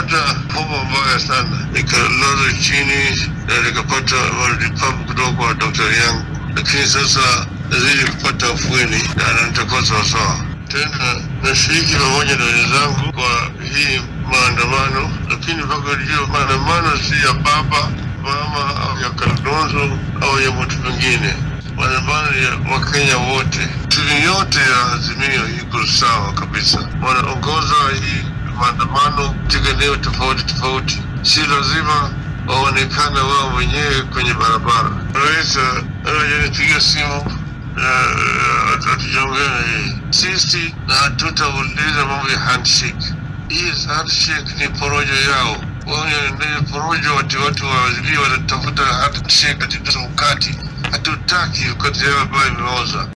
nikapata homa mbaya sana, nikalazwa chini na nikapata matibabu kutoka kwa daktari yangu, lakini sasa nazidi kupata afueni na nitakuwa sawasawa tena. Nashiriki pamoja na wenzangu kwa hii maandamano, lakini mpaka ujue maandamano si ya baba mama au ya Kalonzo au ya mtu mwingine. Maandamano ya Wakenya wote, timu yote ya Azimio iko sawa kabisa, wanaongoza hii maandamano katika eneo tofauti tofauti, si lazima waonekane wao wenyewe kwenye barabara. Rais anajanipiga simu na hatujaongea na yeye. Sisi na hatutauliza mambo ya handshake. Hii handshake ni porojo yao wanaendelea porojo, wati watu wa Azimio wanatafuta handshake katika mkati. Hatutaki wakati yao ambayo imeoza.